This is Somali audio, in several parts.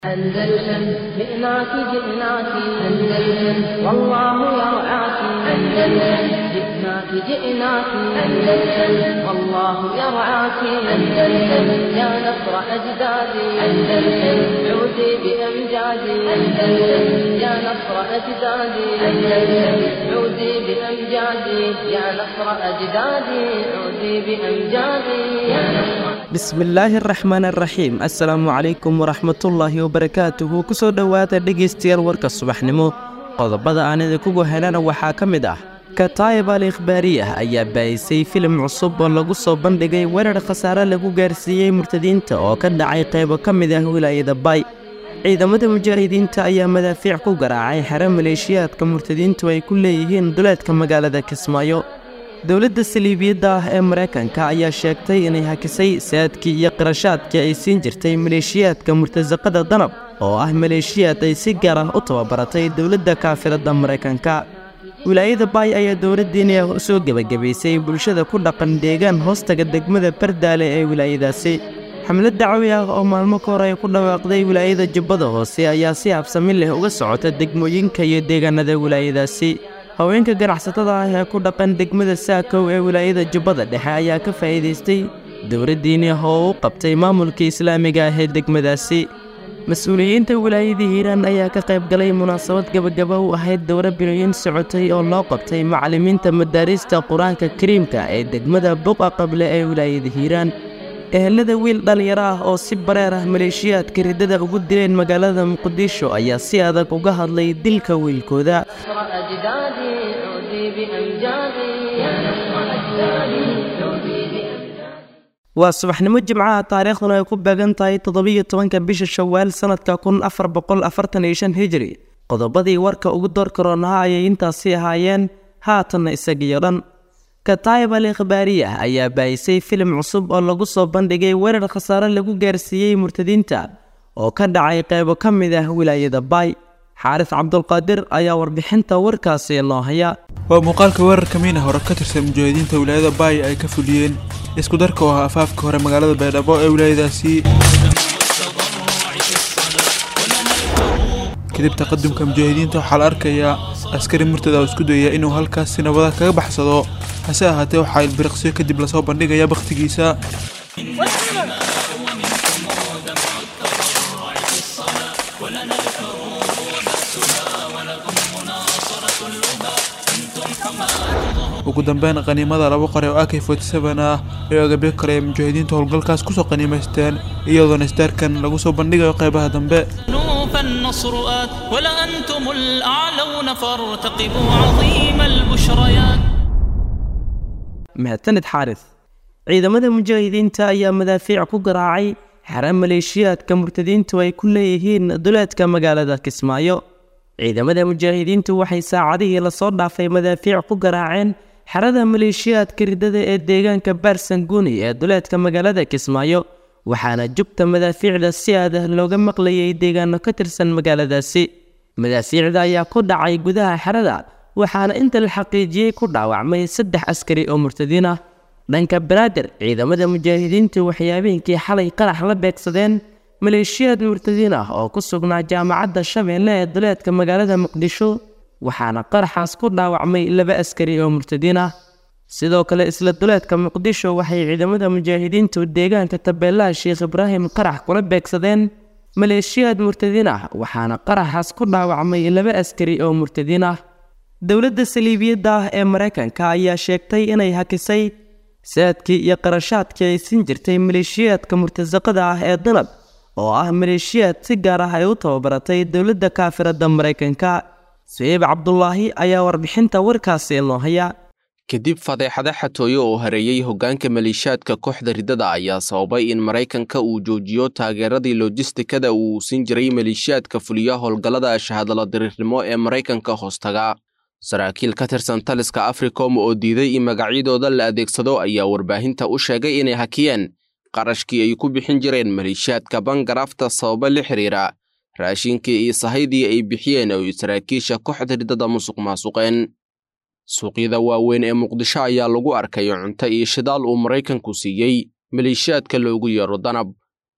أندلسن جئناك جئناك أندلسن والله يرعاك أندلسن جئناك جئناك أندلسن والله يرعاك أندلسن يا نصر أجدادي أندلسن عودي بأمجادي أندلسن يا نصر أجدادي أندلسن عودي بأمجادي يا نصر أجدادي عودي بأمجادي يا نصر bismillaahi araxmaan araxiim assalaamu calaykum waraxmatullaahi wabarakaatuhu ku soo dhowaada dhegaystayaal warka subaxnimo qodobada aan idinkugu helana waxaa ka mid ah kataayib al ikhbaariyah ayaa baa'isay filim cusub oo lagu soo bandhigay weerar khasaare lagu gaarsiiyey murtadiinta oo ka dhacay qaybo ka mid ah wilaayada bay ciidamada mujaahidiinta ayaa madaafiic ku garaacay xero maleeshiyaadka murtadiintu ay ku leeyihiin duleedka magaalada kismaayo dowladda saliibiyadda ah ee maraykanka ayaa sheegtay inay hakisay saadkii iyo qarashaadkii ay siin jirtay maleeshiyaadka murtasaqada danab oo ah maleeshiyaad ay si gaar ah u tababaratay dowladda kaafiradda maraykanka wilaayada baay ayaa dowladdiina soo gebagabaysay bulshada ku dhaqan deegaan hoostaga degmada bardaale ee wilaayadaasi xamlad dacwi ah oo maalmo ka hor ay ku dhawaaqday wilaayada jubbada hoose ayaa si habsami leh uga socota degmooyinka iyo deegaanada wilaayadaasi haweenka ganacsatada ah ee ku dhaqan degmada saakow ee wilaayada jubbada dhexe ayaa ka faa'iidaystay dowladdiini ah oo u qabtay maamulka islaamiga ah ee degmadaasi mas-uuliyiinta wilaayada hiiraan ayaa ka qayb galay munaasabad gebagaba u ahayd dowro bilooyin socotay oo loo qabtay macallimiinta madaariista qur-aanka kariimka ee degmada buqa qable ee wilaayada hiiraan ehelada wiil dhallinyaro ah oo si bareer ah maleeshiyaadka riddada ugu dileen magaalada muqdisho ayaa si adag uga hadlay dilka wiilkooda أجدادي عودي بأمجادي يا نصر أجدادي عودي بأمجادي waa subaxnimo jimcaha taariikhduna ay ku beegan tahay toddobiyo tobanka bisha shawaal sannadka kun afar boqol afartan iyo shan hijri qodobadii warka ugu door karoonaha ayay intaasi ahaayeen haatanna isagiyo dhan kataayib al ikhbaariyah ayaa baa'isay filim cusub oo lagu soo bandhigay weerar khasaare lagu gaarsiiyey murtadiinta oo ka dhacay qaybo ka mid ah wilaayada baay xaaris cabdulqaadir ayaa warbixinta warkaasi noo haya waa muuqaalka weerarka miina hore ka tirsan mujaahidiinta wilaayada baay ay ka fuliyeen isku darka oo ah afaafka hore magaalada baydhabo ee wilaayadaasi kadib taqadumka mujaahidiinta waxaa la arkayaa askari murtada oo isku dayaya inuu halkaas si nabada kaga baxsado hase ahaatee waxaa ilbiriqsiyo kadib lasoo bandhigaya bakhtigiisa ugu dambeyn qaniimada laba qore oo ak ah ee agabyo kale ee mujaahidiinta howlgalkaas kusoo qaniimaysteen iyadoona isdaarkan lagu soo bandhigayo qeybaha dambe فالنصر آت ولأنتم الأعلون فارتقبوا عظيم البشريات mahadsanid xaaris ciidamada mujaahidiinta ayaa madaafiic ku garaacay xero maleeshiyaadka murtadiintu ay ku leeyihiin duleedka magaalada kismaayo ciidamada mujaahidiintu waxay saacadihii lasoo dhaafay madaafiic ku garaaceen xerada maleeshiyaadka riddada ee deegaanka baarsanguuni ee duleedka magaalada kismaayo waxaana jubta madaafiicda si aadah looga maqlayay deegaano ka tirsan magaaladaasi madaafiicda ayaa ku dhacay gudaha xerada waxaana inta la xaqiijiyey ku dhaawacmay saddex askari oo murtadiin ah dhanka banaadir ciidamada mujaahidiintu waxay habeenkii xalay qarax la beegsadeen maleeshiyaad murtadiin ah oo ku sugnaa jaamacadda shabeelle ee duleedka magaalada muqdisho waxaana qaraxaas ku dhaawacmay laba askari oo murtadiin ah sidoo kale isla duleedka muqdisho waxay ciidamada mujaahidiintu deegaanka tabeelaha sheekh ibraahim qarax kula beegsadeen maleeshiyaad murtadiin ah waxaana qaraxaas ku dhaawacmay laba askari oo murtadiin ah dowladda saliibiyadda ah ee maraykanka ayaa sheegtay inay hakisay saadkii iyo qarashaadkii ay siin jirtay maleeshiyaadka murtasaqada ah ee danab oo ah maleeshiyaad si gaar ah ay u tababaratay dowladda kaafiradda maraykanka suciib cabdulaahi ayaa warbixinta warkaasi noo haya kadib fadeexada xatooyo oo hareeyey hoggaanka maleeshiyaadka kooxda riddada ayaa sababay in maraykanka uu joojiyo taageeradii lojistikada uu siin jiray maleeshiyaadka fuliya howlgallada shahadalo diriirnimo ee maraykanka hoostaga saraakiil ka tirsan taliska africom oo diiday in magacyadooda la adeegsado ayaa warbaahinta u sheegay inay hakiyeen qarashkii ay ku bixin jireen maleeshiyaadka bangarafta sababo la xiriira raashinkii iyo sahaydii ay bixiyeen oo saraakiisha kooxda riddada musuq maasuqeen suuqyada waaweyn ee muqdisho ayaa lagu arkay cunto iyo shidaal uu maraykanku siiyey maleeshiyaadka loogu yeero danab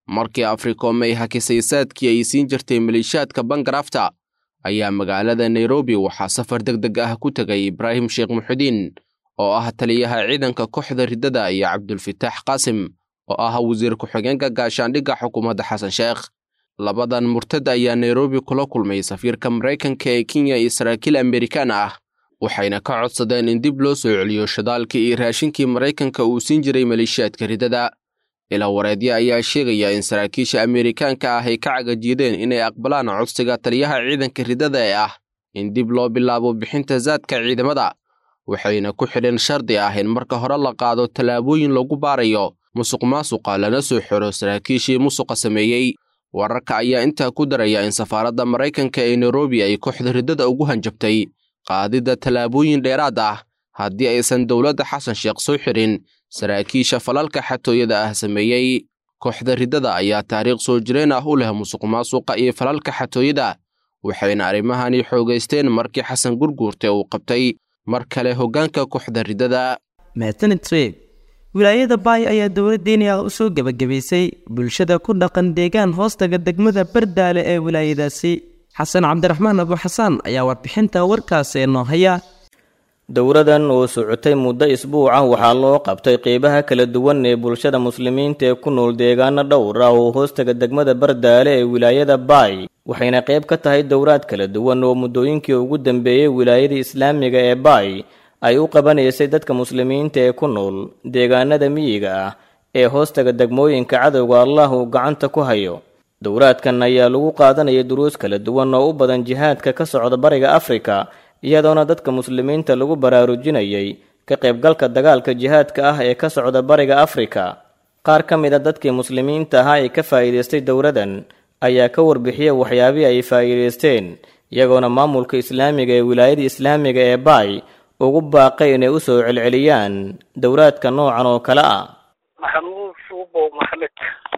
markii africom ay hakisay saadkii ay siin jirtay maleeshiyaadka bangarafta ayaa magaalada nairobi waxaa safar deg deg ah ku tegay ibraahim sheekh muxudiin oo ah taliyaha ciidanka kooxda riddada iyo cabdulfitaax qaasim oo ah wasiir ku-xigeenka gaashaandhigga xukuumadda xasan sheekh labadan murtad ayaa nairobi kula kulmay safiirka maraykanka ee kenya iyo saraakiil amerikaan ah waxayna ka codsadeen in dib loo soo celiyo shadaalkii iyo raashinkii maraykanka uu siin jiray maleeshiyaadka riddada ilaa wareedyo ayaa sheegaya in saraakiisha amerikaanka ah ay ka cagajiideen inay aqbalaan codsiga taliyaha ciidanka riddada ee ah in dib loo bilaabo bixinta saadka ciidamada waxayna ku xidheen shardi ah in marka hore la qaado tallaabooyin lagu baarayo musuq maasuqa lana soo xiro saraakiishii musuqa sameeyey wararka ayaa intaa ku daraya in safaaradda maraykanka ee nairobi ay kooxda riddada ugu hanjabtay qaadidda tallaabooyin dheeraad ah haddii aysan dowladda xasan sheekh soo xirin saraakiisha falalka xatooyada ah sameeyey kooxda riddada ayaa taariikh soo jireen ah u leh musuq maasuqa iyo falalka xatooyada waxayna arrimahani xoogaysteen markii xasan gurguurte uu qabtay mar kale hoggaanka kooxda riddada mahadsanid sweeb wilaayada baay ayaa dowladdeeniya u soo gebagabaysay bulshada ku dhaqan deegaan hoostaga degmada bardaale ee wilaayadaasi xasan cabdiraxmaan abuxasaan ayaa warbixinta warkaasi noo haya dowradan oo socotay muddo isbuuca waxaa loo qabtay qeybaha kala duwan ee bulshada muslimiinta ee ku nool deegaano dhowr ah oo hoostaga degmada bardaale ee wilaayada baay waxayna qayb ka tahay dowraad kala duwan oo muddooyinkii ugu dambeeyey wilaayada islaamiga ee baay ay u qabanaysay dadka muslimiinta ee ku nool deegaanada miyiga ah ee hoostaga degmooyinka cadowga allah uu gacanta ku hayo dowraadkan ayaa lagu qaadanaya duruus kala duwan oo u badan jihaadka ka socda bariga afrika iyadoona dadka muslimiinta lagu baraarujinayay ka qaybgalka dagaalka jihaadka ah ee ka socda bariga afrika qaar ka mid a dadkii muslimiinta ahaa ee ka faa'iidaystay dowradan ayaa ka warbixiya waxyaabihii ay faa'iidaysteen iyagoona maamulka islaamiga ee wilaayada islaamiga ee baay ugu baaqay inay u soo celceliyaan dowraadka noocan oo kale ah maxamuud suubo maxamed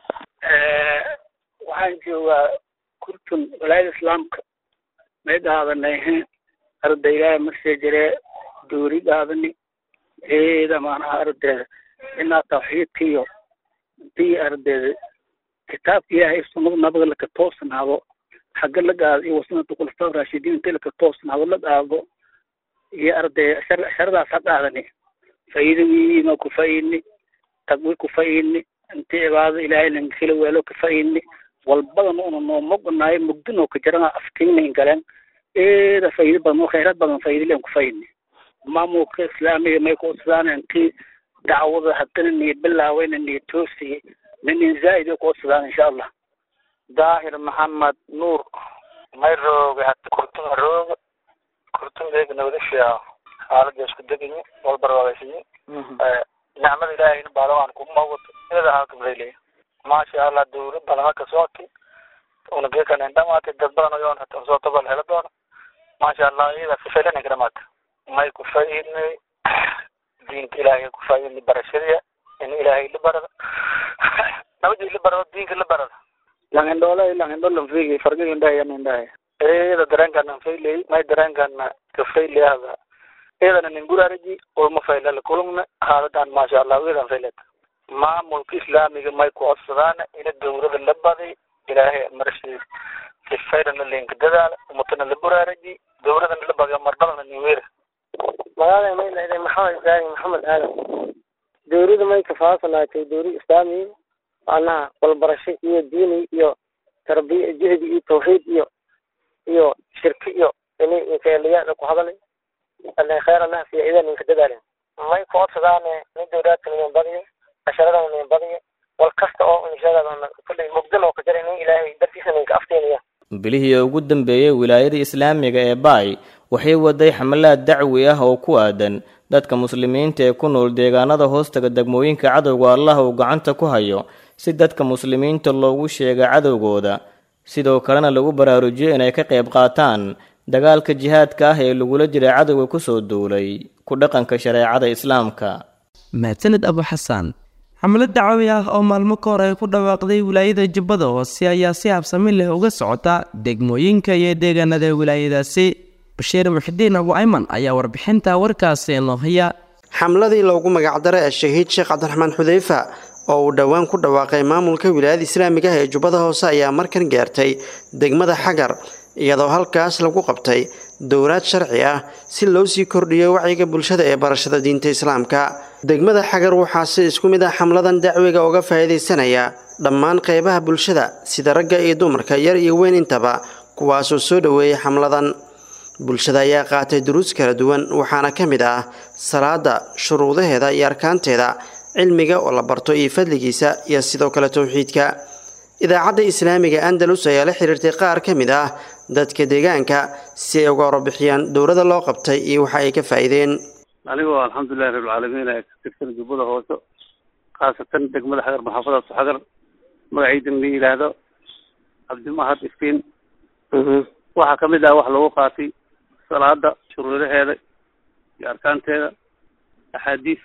waxaan joogaa kurtun walaayada islaamka may dhaadanay ardaygaa masee jiree doori dhaadani eeda maanaha ardayda inaa tawxiidkiyo intii ardayda kitaabka ilaahay sunnada nabiga laka toosnaado xagga la gaado iyo wasunata khulafaa raashidiin intii laka toosnaado la dhaado iyo arday sharadaas ha dhaadani faa'iidadiima ku fa'ini taqwi ku fa'ini intii cibaadada ilaahay lankila weelo ka fa'ini walbadan una noo mognaayo mugdinoo ka jarana aftiinayn galeen eeda faa'iido badan oo khayraad badan faa'iido leen ku fa'ini maamulka islaamiga may ku odsadaan intii dacwada haddana niyo bilaawayna niyo toosiye ninin zaa'id ay ku odsadaan insha allah daahir maxamed nuur may rooga hata kurtuma rooga kurtumeega nabadasha xaalada isku degayi walbarwaagaysiyi nicmada ilaahayna baalawan kuma wato iyada halkableyleya maasha allah dowlad badan halka sooti una geekanen dhamaatay dad badan oyoon hata soo tabal hela doona maasha allah iyada fifelena ka dhamaata may ku fa'idnay diinka ilaahay ku fa'idnay barashadiya in ilaahay la barada nabadii la barado diinka la barada langindhoole langindholan fiigi farga indhahay indhahay iyada dareenkana fayley may dareenkana kafayleyada iyadana nin guraaraji ulma faylala kulungna haaladan maasha allah iyadan fayleta maamulka islaamiga may ku codsadaan ina dowlada la baday ilaahay marshi sifayrana linka dadaala umatana la buraaraji dowladana la badiyo marbadana niweera magaalada may leedahay maxamed ibraahim maxamed aadan dowlada may kafaasanaatay dowlad islaami macnaha walbarasho iyo diini iyo tarbiya jihdi iyo tawxiid iyo iyo shirki iyo ini inkaeliyaada ku hadalay alle khayr allah fiya idan inka dadaalin may ku codsadaan nin dowlaadka nin badiyo casharadana nin badiyo wal kasta oo inshaadana kulley mugdan oo ka jira nin ilaahay dartiisa ninka afteenaya bilihii ugu dambeeyey wilaayada islaamiga ee baay waxay waday xamalaad dacwi ah oo ku aadan dadka muslimiinta ee ku nool deegaanada hoostaga degmooyinka cadowga allah uu gacanta ku hayo si dadka muslimiinta loogu sheega cadowgooda sidoo kalena lagu baraarujiyo inay ka qayb qaataan dagaalka jihaadka ah ee lagula jira cadowga kusoo duulay ku dhaqanka shareecada islaamka mahadsanid abu xasaan xamlad dacwi ah oo maalmo ka hor ay ku dhawaaqday wilaayada jubbada hoose ayaa si habsami leh uga socota degmooyinka iyo deegaanada wilaayadaasi bashiir muxidiin abu ayman ayaa warbixinta warkaasi noo haya xamladii loogu magacdaray ee shahiid sheekh cabdiraxmaan xudeyfa oo uu dhowaan ku dhawaaqay maamulka wilaayada islaamiga ah ee jubbada hoose ayaa markan gaartay degmada xagar iyadoo halkaas lagu qabtay dowlaad sharci ah si loo sii kordhiyo wacyiga bulshada ee barashada diinta islaamka degmada xagar waxaa si isku mid ah xamladan dacwiga uga faa'iidaysanaya dhammaan qeybaha bulshada sida ragga iyo dumarka yar iyo weyn intaba kuwaasoo soo dhoweeyay xamladan bulshada ayaa qaatay duruus kala duwan waxaana ka mid ah salaada shuruudaheeda iyo arkaanteeda cilmiga oo la barto iyo fadligiisa iyo sidoo kale towxiidka idaacadda islaamiga andalus ayaa la xiriirtay qaar ka mid ah dadka deegaanka si ay uga warbixiyaan dowladda loo qabtay iyo waxa ay ka faa'iideen anigoo alxamdulilahi rabbilcaalamiin ee ka tirsan jubbada hoose khaasatan degmada xagar maxaafadaas xagar magaciidan la yidhaahdo cabdimahad iftiin waxaa kamid ah wax lagu qaatay salaada shuruudaheeda iyo arkaanteeda axaadiis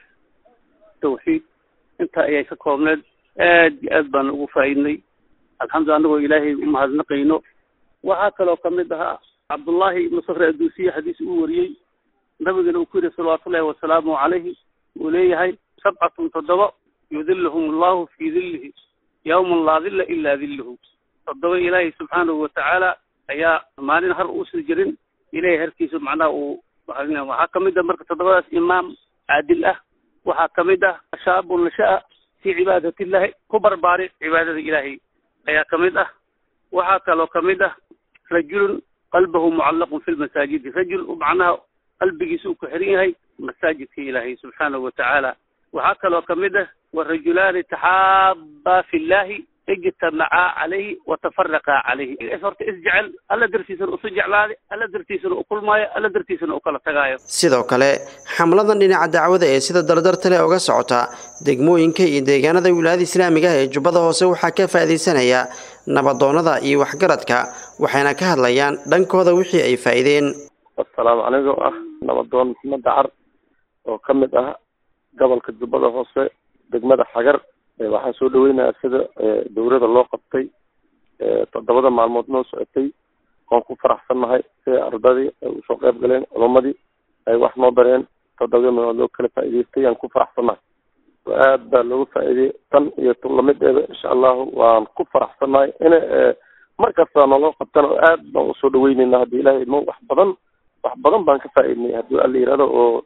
tawxiid intaa ayay ka koobneed aad iyo aad baan ugu faa'iidnay alxamdulillah anagoo ilaahay umahadnaqayno waxaa kaloo kamid ahaa cabdullaahi ibnu sakre adduusiye xadiis uu wariyey nabigana uu ku yidhi salawaatullahi wasalaamu calayhi uu leeyahay sabcatun toddoba yudilluhum allahu fii dillihi yawman laa dilla ilaa dilluhu toddoba ilaahay subxaanahu watacaala ayaa maalin har uusan jirin ilahay harkiisa macnaha uu waxaa kamid ah marka toddobadaas imaam caadil ah waxaa kamid ah shaabun nasha'a fii cibaadatillahi ku barbaari cibaadada ilaahay ayaa kamid ah waxaa kaloo kamid ah rajulun qalbahu mucallaqun fi lmasaajidi rajul macnaha qalbigiisa uu ku xiran yahay masaajidka ilaahay subxaanahu watacaala waxaa kaloo kamid ah warajulaani taxaabaa fi llahi ijtamacaa calayhi watafaraqaa calayhi horta isjecel alla dartiisana usu jeclaaday alla dartiisana u kulmaayo alla dartiisana u kala tagaayo sidoo kale xamladan dhinaca dacwada ee sida dardarta leh uga socota degmooyinka iyo deegaanada wilaayada islaamiga ah ee jubbada hoose waxaa ka faa'iidaysanaya nabadoonnada iyo waxgaradka waxayna ka hadlayaan dhankooda wixii ay faa'iideen assalaamu anigoo ah nabadoon maxamed dacar oo ka mid ah gobolka jubbada hoose degmada xagar waxaan soo dhaweynayaa sida dowlada loo qabtay toddobada maalmood noo socotay waan ku faraxsannahay sida ardadii ay usoo qayb galeen culamadii ay wax noo dareen toddobada maalmood loo kala faa'iidaystay aan ku faraxsannahay aad baa looga faa'iideyey tan iyo tulamideeda insha allahu waan ku faraxsannahay in mar kasta naloo qabtana aad baan usoo dhaweyneynaa haddii ilahay idmo wax badan wax badan baan ka faa'iidnay haddii alla yihahdo oo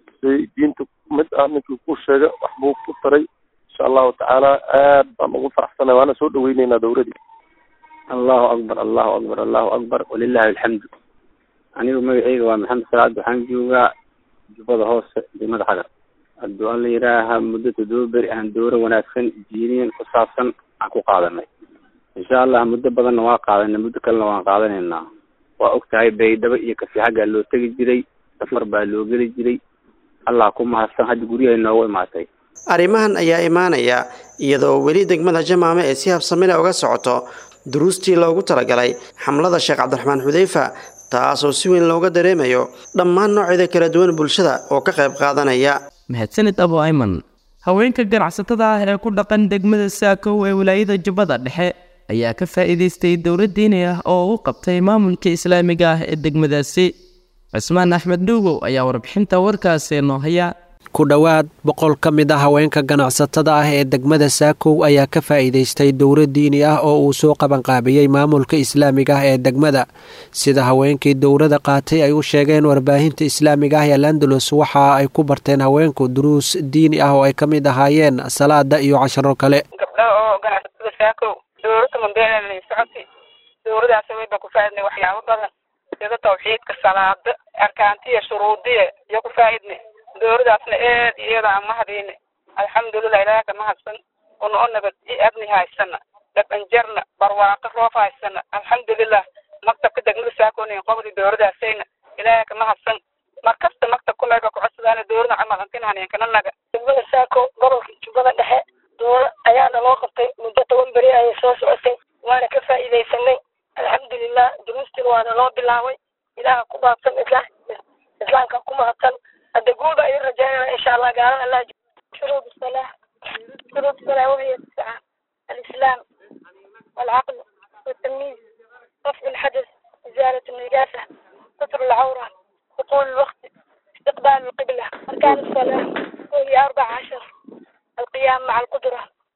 si diinta mid ah ninkii ku sheega wax buu ku taray insha allahu tacaala aad baan ugu faraxsanay waana soo dhaweyneynaa dowladii allahu akbar allahu akbar allahu akbar walilahi alxamdu anigu magaceyga waa maxamed salaad waxaan joogaa jubbada hoose degmada xagar hadduu alla yidhaaha muddo toddoba beri aan dowro wanaagsan diiniyan ku saabsan aan ku qaadanay insha allah muddo badanna waa qaadanay muddo kalena waan qaadanaynaa waa og tahay baydhabo iyo kasi xaggaa loo tegi jiray safar baa loo geli jiray allah ku mahadsan hadda guryahay noogu imaatay arrimahan ayaa imaanaya iyadoo weli degmada jamaame ee si habsamile uga socoto duruustii loogu talagalay xamlada sheekh cabdiraxmaan xudeyfa taasoo si weyn looga dareemayo dhammaan noocyada kala duwan bulshada oo ka qayb qaadanaya mahadsanid abo ayman haweenka ganacsatada ah ee ku dhaqan degmada saakow ee wilaayada jubbada dhexe ayaa ka faa'iidaystay dowlad diini ah oo u qabtay maamulka islaamiga ah ee degmadaasi cismaan axmed dhuugow ayaa warbixinta warkaasi noo haya ku dhowaad boqol ka mid a haweenka ganacsatada ah ee degmada saakow ayaa ka faa'iidaystay dowro diini ah oo uu soo qabanqaabiyey maamulka islaamiga ah ee degmada sida haweenkii dowrada qaatay ay u sheegeen warbaahinta islaamiga ah ee landalus waxa ay ku barteen haweenku duruus diini ah oo ay ka mid ahaayeen salaada iyo casharo kale gabdhaha oo ganacsatada saakow dowrada mambeelala socotay dowradaas wayba ku faaidnay waxyaabo badan sida tawxiidka salaada arkaantiya shuruudiya iyo ku faaidnay dowladaasna aad iyada aan mahadiyna alxamdulilah ilaah ka mahadsan una o nabad i abni haysana dhabanjarna barwaaqo roof haysana alxamdulilah maktabka degmada saakonin qobdi dowladaasayna ilaah ka mahadsan markasta maktabka meega kucodsadaana dowlada camal antinhaneenkananaga degmada saako gobolka jubbada dhexe dowla ayaana loo qabtay muddo toban beri ayay soo socotay waana ka faa'iidaysanay alxamdulilah duruustina waana loo bilaabay ilaaha ku baabsan isla islaamka ku mahadsan hadda guul baa idin rajaynana insha allah gaalada allah شروط الصلاة شروط الصلاة وهي تسعة الإسلام والعقل والتمييز رفع الحدث إزالة النجاسة ستر العورة دخول الوقت استقبال القبلة أركان الصلاة وهي أربع عشر القيام مع القدرة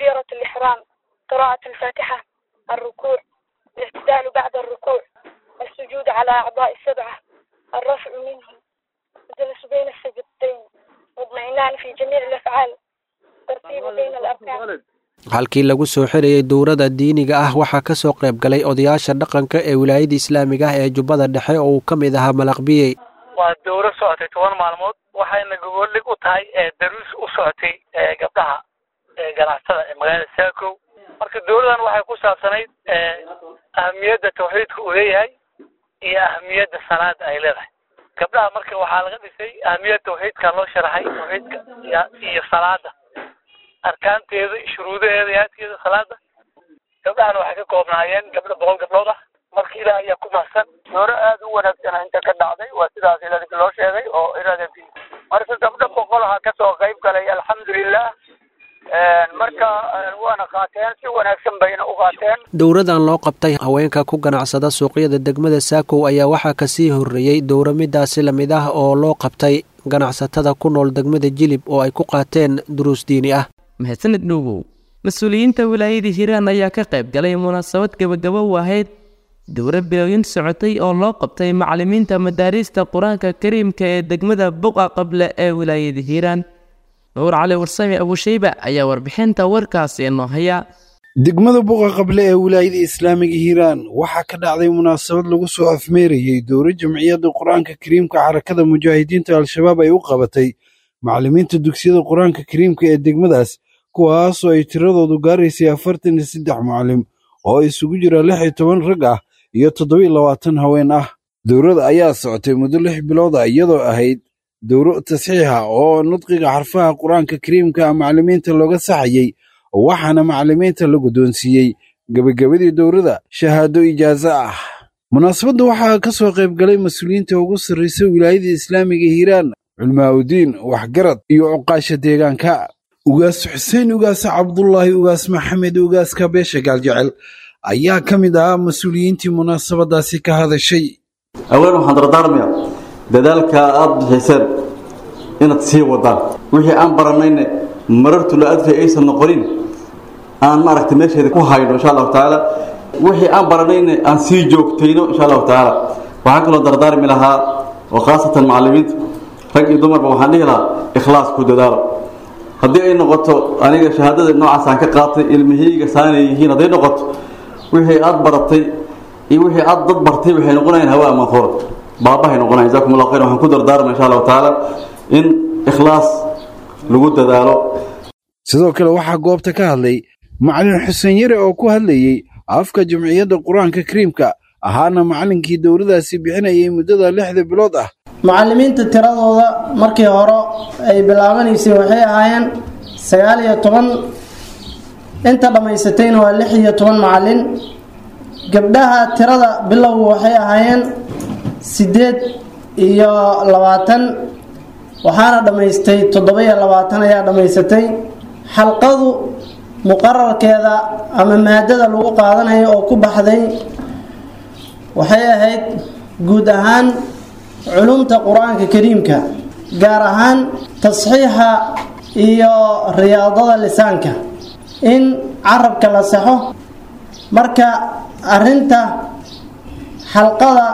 تكبيرة الإحرام قراءة الفاتحة الركوع الاعتدال بعد الركوع السجود على أعضاء السبعة الرفع منه الجلوس بين السجدتين واطمئنان في جميع الأفعال ترتيب بين الأركان halkii lagu soo xirayay dowladda diiniga ah waxaa ka soo qayb galay odayaasha dhaqanka ee wilaayada islaamiga ah ee jubbada dhexe oo uu ka mid ahaa malaqbiyey waa dowro socotay toban maalmood waxayna gogoldhig u tahay daruus u socotay gabdhaha ganacsatada ee magaalada saakow marka dowladan waxay ku saabsanayd ahamiyadda tawxiidka uu leeyahay iyo ahamiyadda salaada ay leedahay gabdhaha marka waxaa laga dhisay ahamiyadda tawxiidka loo sharaxay tawxiidka iyo salaada arkaanteeda shuruudaheeda iyo haadkeeda salaada gabdhahana waxay ka koobnaayeen gabdho boqol gabdhood ah marka ilaah ayaa ku mahsan dooro aad u wanaagsan inta ka dhacday waa sidaas ilaalinka loo sheegay oo irada marka gabdho boqolaha kasoo qayb galay alxamdulilah marka waana qaateen si wanaagsan bayna u qaateen dowradan loo qabtay haweenka ku ganacsada suuqyada degmada saakow ayaa waxaa kasii horreeyey dowro midaasi lamid ah oo loo qabtay ganacsatada ku nool degmada jilib oo ay ku qaateen duruus diini ah mahadsaned dhuugow mas-uuliyiinta wilaayada hiiraan ayaa ka qayb galay munaasabad gebagabo u ahayd dowro bilowyin socotay oo loo qabtay macallimiinta madaariista qur-aanka kariimka ee degmada buqa qable ee wilaayada hiiraan nuur cali warsame abushayba ayaa warbixinta warkaasi inoo haya degmada buqa qable ee wilaayada islaamiga hiiraan waxaa ka dhacday munaasabad lagu soo afmeerayey dowro jamciyadda qur-aanka kariimka xarakada mujaahidiinta al-shabaab ay u qabatay macallimiinta dugsiyada qur-aanka kariimka ee degmadaas kuwaasoo ay tiradoodu gaaraysay afartan iyo saddex macallim oo isugu jira lix iyo toban rag ah iyo toddobiyo labaatan haween ah dowrada ayaa socotay muddo lix bilood ah iyadoo ahayd dowro tasxiixa oo nudqiga xarfaha qur-aanka kariimka macallimiinta looga saxayey waxaana macallimiinta la guddoonsiiyey gebagabadii dowrada shahaado ijaaso ah munaasabadda waxaa ka soo qayb galay mas-uuliyiinta ugu sarraysa wilaayada islaamiga hiiraan culmaa'udiin waxgarad iyo cuqaasha deegaanka ugaas xuseen ugaas cabdulaahi ugaas maxamed ugaaska beesha gaaljecel ayaa ka mid ahaa mas-uuliyiintii munaasabadaasi ka hadashay aween waxaan dardaarmaya dadaalka aad bixiseen inaad sii wadaan wixii aan barannayne marartu la adfay aysan noqonin aan maaragtay meesheeda ku hayno insha allahu tacaala wixii aan barannayne aan sii joogtayno insha allahu tacaala waxaan kaloo dardaarmi lahaa oo khaasatan macallimiinta rag iyo dumarba waxaan dhihi lahaa ikhlaas ku dadaalo haddii ay noqoto aniga shahaadada noocaas aan ka qaatay ilmihiyga saanay yihiin hadday noqoto wixii aad baratay iyo wixii aad dad bartay waxay noqonayaan hawa manhuura baabahay noqonayan jazakum allah khayr waxaan ku dardaarma insha allahu tacaala in ikhlaas lagu dadaalo sidoo kale waxaa goobta ka hadlay macallin xuseen yare oo ku hadlayey afka jamciyadda qur-aanka kariimka ahaana macallinkii dowladaasi bixinayay muddada lixda bilood ah macallimiinta tiradooda markii hore ay bilaabanaysay waxay ahaayeen sagaal iyo toban inta dhammaysatayna waa lix iyo toban macallin gabdhaha tirada bilowgu waxay ahaayeen siddeed iyo labaatan waxaana dhammaystay toddoba iyo labaatan ayaa dhammaysatay xalqadu muqararkeeda ama maadada lagu qaadanayo oo ku baxday waxay ahayd guud ahaan culumta qur-aanka kariimka gaar ahaan tasxiixa iyo riyaadada lisaanka in carabka la saxo marka arinta xalqada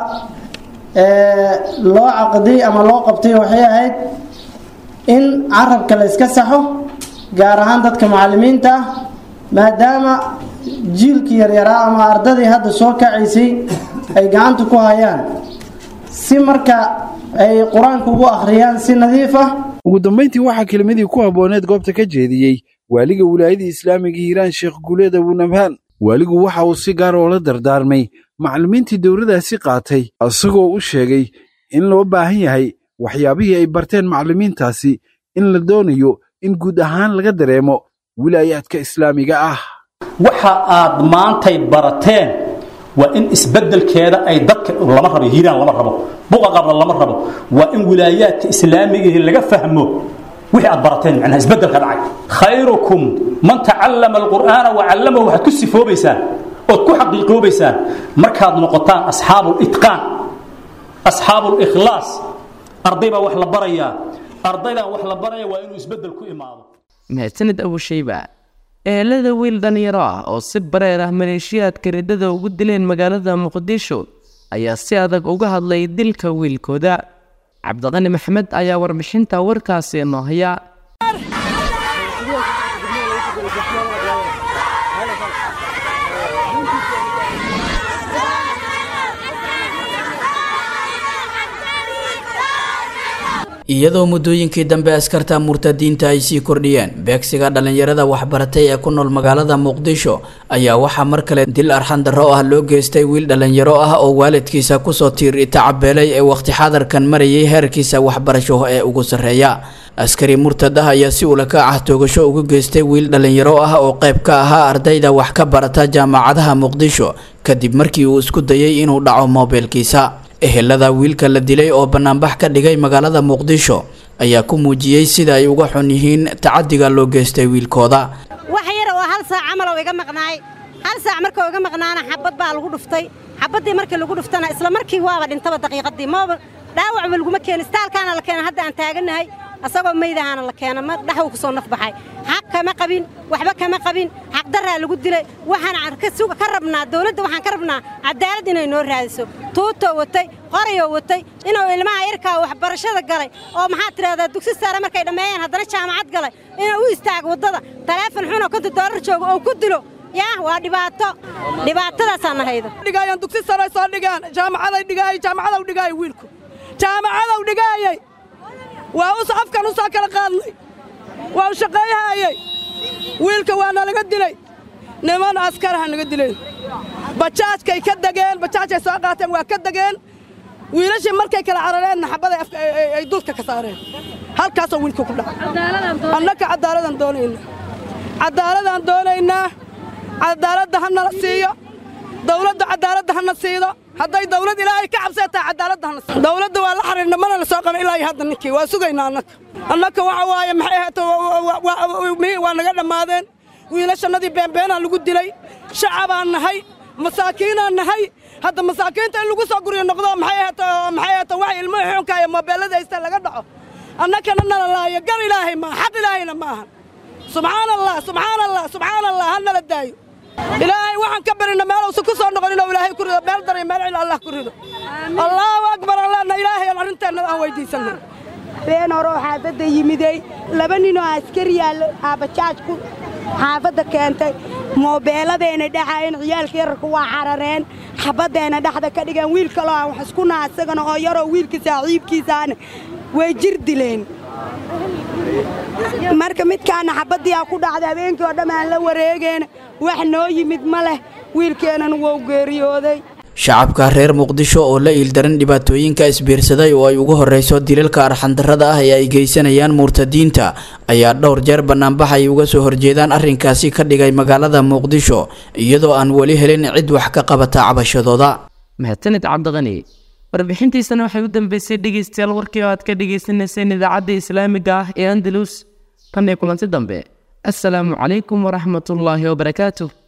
loo caqdiyey ama loo qabtay waxay ahayd in carabka la iska saxo gaar ahaan dadka macallimiinta ah maadaama jiilkii yaryaraa ama ardadii hadda soo kacaysay ay gacanta ku hayaan si marka ay qur-aanka ugu akhriyaan si nadiif ah ugu dambayntii waxaa kelmadii ku habbooneed goobta ka jeediyey waaliga wilaayada islaamiga hiiraan sheekh guuleed abunabhaan waaligu waxa uu si gaar oo la dardaarmay macallimiintii dowladaasi qaatay isagoo u sheegay in loo baahan yahay waxyaabihii ay barteen macallimiintaasi in la doonayo in guud ahaan laga dareemo wilaayaadka islaamiga ah waxa aad maantay barateen waa in isbeddelkeeda ay dadka lama rabo hiiraan lama rabo buqa qabla lama rabo waa in wilaayaadka islaamiga laga fahmo wixii aad barateen macnaha isbeddelka dhacay khayrukum man tacallama alqur'aana wa callamahu waxaad ku sifoobaysaan ood ku xaqiiqoobaysaan markaad noqotaan asxaabu litqaan asxaabu likhlaas arday baa wax la barayaa ardaydan wax la baraya waa inuu isbeddel ku imaado mahadsanid abushayba ehelada wiil dhalinyaro ah oo si bareer ah maleeshiyaadka riddada ugu dileen magaalada muqdisho ayaa si adag uga hadlay dilka wiilkooda cabdiqani maxamed ayaa warbixinta warkaasi noo haya iyadoo muddooyinkii dambe askarta murtadiinta ay sii kordhiyeen beegsiga dhallinyarada waxbaratay ee ku nool magaalada muqdisho ayaa waxaa mar kale dil arxan darro ah loo geystay wiil dhallinyaro ah oo waalidkiisa kusoo tiiri tacabeelay ee waqti xadarkan marayay heerkiisa waxbarasho ee ugu sarreeya askari murtad ah ayaa si ulaka ah toogasho ugu geystay wiil dhallinyaro ah oo qayb ka ahaa ardayda wax ka barata jaamacadaha muqdisho kadib markii uu isku dayay inuu dhaco moobeelkiisa ehelada wiilka la dilay oo banaanbax ka dhigay magaalada muqdisho ayaa ku muujiyey sida ay uga xun yihiin tacadiga loo geystay wiilkooda wax yar oo hal saac camal oo iga maqnaay hal saac markuu iga maqnaana xabad baa lagu dhuftay xabaddii markii lagu dhuftana isla markii waaba dhintaba daqiiqadii mooba dhaawacba laguma keenin istaalkaana la keena hadda aan taagannahay asagoo maydahaana la keena ma dhaxuu ku soo nafbaxay xaq kama qabin waxba kama qabin xaqdarraa lagu dilay waxaan ka rabnaa dawladda waxaan ka rabnaa cadaalad inay noo raadiso tuutoo watay qorayoo watay inuu ilmaha yarkaa waxbarashada galay oo maxaa tidhahdaa dugsi sare markay dhammeeyeen haddana jaamacad galay inuu u istaago waddada taleefon xunoo konta doolar joogo oo ku dilo yaa waa dhibaato dhibaatadaasaan nahaydo dhigayaan dugsi sare soo dhigaan jaamacaday dhigaayay jaamacadow dhigaayay wiilku jaamacadow dhigaayay waa us afkan u soo kala qaadnay waa u shaqeeyahaayey wiilka waa nalaga dilay niman askaraha naga dileen bajaajkay ka degeen bajaajay soo qaateen waa ka degeen wiilashii markay kala carareenna xabaday ay dulka ka saareen halkaasoo wiilka ku dhacay annaka cadaaladaan doonaynaa cadaaladaan doonaynaa cadaaladda ha nala siiyo dawladda cadaaladda hana siido hadday dawlad ilaahay ka cabseetaa cadaaladda hana siido dawladda waa la xariirna mana la soo qaban ilaa iyo hadda ninkii waa sugaynaa annaka annaka waxa waaye maxay ahaato waa naga dhammaadeen wiilashannadii beenbeenaa lagu dilay shacabaan nahay masaakiinaan nahay hadda masaakiinta in lagu soo guryo noqdo maxay ahaato maxay ahaato wax ilmuhu xunka iyo moobeellada haysta laga dhaco annakana nala laayo gar ilaahay maaha xaq ilaahayna ma ahan subxaan allah subxaan allah subxaan allah ha nala daayo ilaahay waxaan ka barina meeluusan ku soo noqon inuu ilaahay ku rido meel daray meel cil allah ku rido allahu akbar allahna ilaahay aan arrinteenna aan weydiisanay been hore oo xaafadda yimiday laba ninoo askari yaal aabajaajku xaafadda keentay moobeeladayna dhaxayn ciyaalka yararka waa carareen xabaddeena dhexda ka dhigeen wiil kaloo aan wax isku naa isagana oo yaroo wiilka saaxiibkiisaana way jir dileen marka midkaana xabaddiyaa ku dhacday habeenkii oo dhammaan la wareegeen wax noo yimid ma leh wiilkeennan wou geeriyooday shacabka reer muqdisho oo la iildaran dhibaatooyinka isbiirsaday oo ay ugu horreyso dilalka arxandarrada ah ee ay geysanayaan murtadiinta ayaa dhowr jeer bannaanbax ay uga soo horjeedaan arrinkaasi ka dhigay magaalada muqdisho iyadoo aan weli helin cid wax ka qabata cabashadooda mahadsanid cabdiqani warbixintiisana waxay u dambeysay dhegeystayaal warkii oo aad ka dhegeysaneyseen idaacadda islaamiga ah ee andalus tan iyo kulanti dambe assalaamu calaykum waraxmatullaahi wabarakaatuh